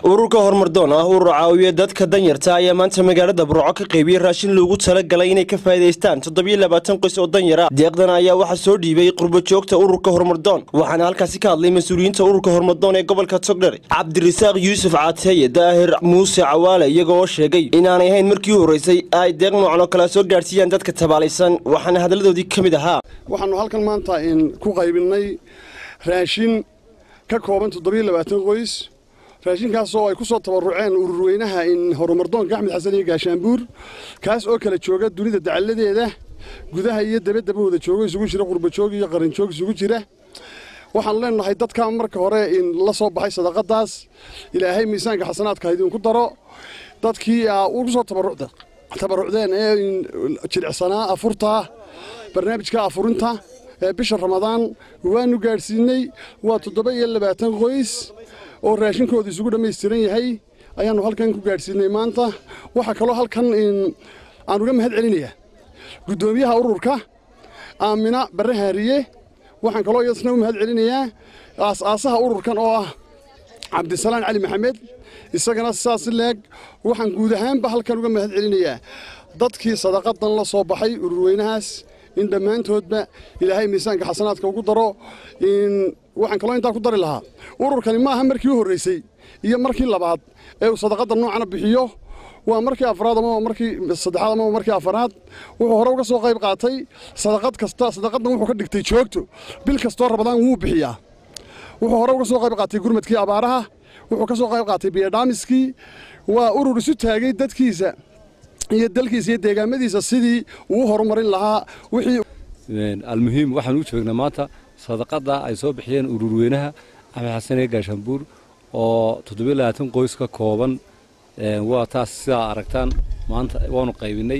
ururka horumardoon ah urur caawiya dadka danyarta ayaa maanta magaalada burco ka qaybiyey raashin loogu talagalay inay ka faa'iidaystaan toddobiyo labaatan qoys oo danyara deeqdan ayaa waxaa soo dhiibay qurbajoogta ururka horumardoon waxaana halkaasi ka hadlay mas-uuliyiinta ururka horumardoon ee gobolka togdher cabdirasaaq yuusuf caateye daahir muuse cawaale iyagoo sheegay inaanay ahayn markii u horreysay ay deeq noocan oo kale soo gaadhsiiyaan dadka tabaalaysan waxaana hadalladoodii ka mid ahaa waxaanu halkan maanta ku qaybinay raashin ka kooban toddobiyo labaatan qoys raashinkaasoo ay ku soo tabaruceen ururweynaha horumardoonka axmed xasan iyo gaashaanbuur kaas oo kala jooga dunida dacalladeeda gudaha iyo dabaddaba wada joogo isugu jira qurbajoog iyo qarinjoog isugu jira waxaanu leenahay dadka marka hore la soo baxay sadaqadaas ilaahay miisaanka xasanaadka idinku daro dadkii ugu soo tabarucdeen ee jilicsanaa afurta barnaamijka afurinta ee bisha ramadaan waanu gaadhsiinay waa toddoba iyo labaatan qoys oo raashinkooda isugu dhammaystiran yahay ayaannu halkan ku gaadhsiinay maanta waxaa kaloo halkan aan uga mahad celinayaa guddoomiyaha ururka aamina barre haariye waxaan kaloo iyadna u mahad celinayaa aas-aasaha ururkan oo ah cabdisalaan cali maxamed isagana sidaas leeg waxaan guud ahaanba halkan uga mahad celinayaa dadkii sadaqadan la soo baxay ururweynahaas in dhammaantoodba ilaahay miisaanka xasanaadka ugu daro waxaan kaloo intaa ku dari lahaa ururkani maaha markii u horraysay iyo markii labaad ee uu sadaqadda noocana bixiyo waa markii afraad ama markii saddexaad ama markii afaraad wuxuu hore uga soo qayb qaatay sadaqad kasta sadaqaddan wuxuu ka dhigtay joogto bil kastoo rabadaan wuu bixiyaa wuxuu hore uga soo qayb qaatay gurmadkii abaaraha wuxuu ka soo qayb qaatay biyadhaamiskii waa urur isu taagay dadkiisa iyo dalkiisa iyo deegaamadiisa sidii uu horumarin lahaa wixii almuhiim waxaan u joognaa maanta sadaqada ay soo bixiyeen ururweynaha axmed xasan ee gaashaanbuur oo toddobiyo labaatan qoys ka kooban waa taas sidaa aragtaan maanta waanu qaybinay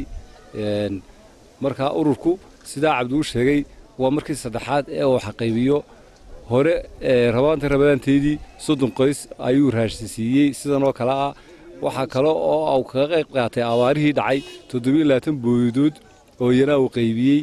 markaa ururku sidaa cabdigu sheegay waa markii saddexaad ee uu xaqaybiyo hore rabaanta rabadaanteedii soddon qoys ayuu raashisiiyey sidan oo kale ah waxaa kale oo uu kaga qayb qaatay abaarihii dhacay toddobiyo labaatan booyadood oo iyana uu qaybiyey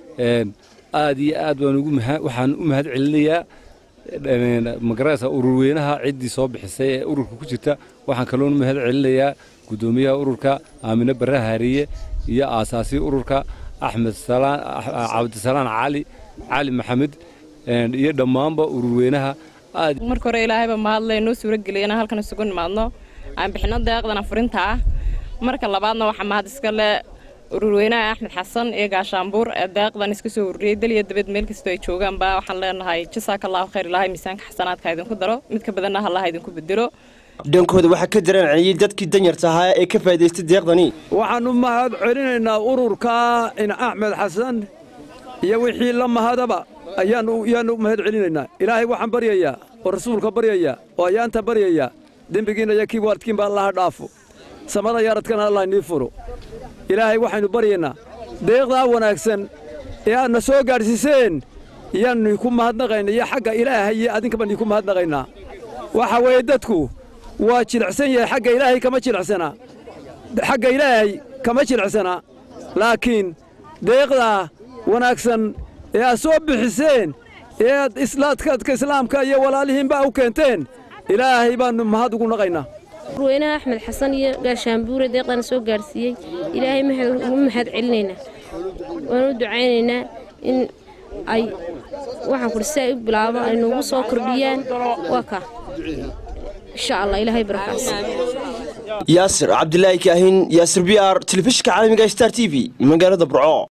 aad iyo aad waxaan u mahad celinayaa magaraysa ururweynaha ciddii soo bixisay ee ururka ku jirta waxaan kaloo mahad celinayaa guddoomiyaha ururka aamine barre haariye iyo aasaasii ururka axmed cabdisalaan cali cali maxamed iyo dhammaanba ururweynaha marka hore ilaahayba mahadle noo suurageliyay inaan halkan isugu nimaadno aan bixino deeqdan afurinta ah marka labaadna waxaa mahad iska le ururweynaha axmed xasan iyo gaashaanbuur ee deeqdan iska soo ururiyey dal iyo dabad meel kastoo ay joogaanba waxaan leenahay jasaaka allahu khayr ilaahay miisaanka xasanaadka idinku daro mid ka badanna hallaha idinku bedelo dhankooda waxaa ka daraanciyey dadkii danyarta ahaa ee ka faa'idaystay deeqdani waxaannu mahad celinaynaa ururka in axmed xasan iyo wixii la mahadaba ayaannu mahad celinaynaa ilaahay waxaan baryayaa oo rasuulka baryayaa oo ayaanta baryayaa dembigiinna iyo kii waalidkiinba allaha dhaafo samada yaaradkana allah inii furo ilaahay waxaynu baryaynaa deeqdaa wanaagsan ee aadna soo gaadhsiiseen yaannu ku mahadnaqayna iyo xagga ilaahay iyo adinkaba nii ku mahadnaqaynaa waxa weeye dadku waa jilicsan yahay xagga ilaahay kama jilicsanaa xagga ilaahay kama jilicsanaa laakiin deeqdaa wanaagsan ee aad soo bixiseen ee aad islaadkaadka islaamka iyo walaalihiinba u keenteen ilaahay baannu mahad ugu naqaynaa urweynaha axmed xasan iyo gaashaanbuure deeqdana soo gaadhsiiyey ilaahay ugu mahad celinaynaa waanu u ducaynaynaa in ay waxaan kudhi si ay u bilaabo ay noogu soo kordhiyaan waa ka insha allah ilaahay barakaas yaasir cabdilaahi kaahin yaasir b r telefishinka caalamiga star t v magaalada burco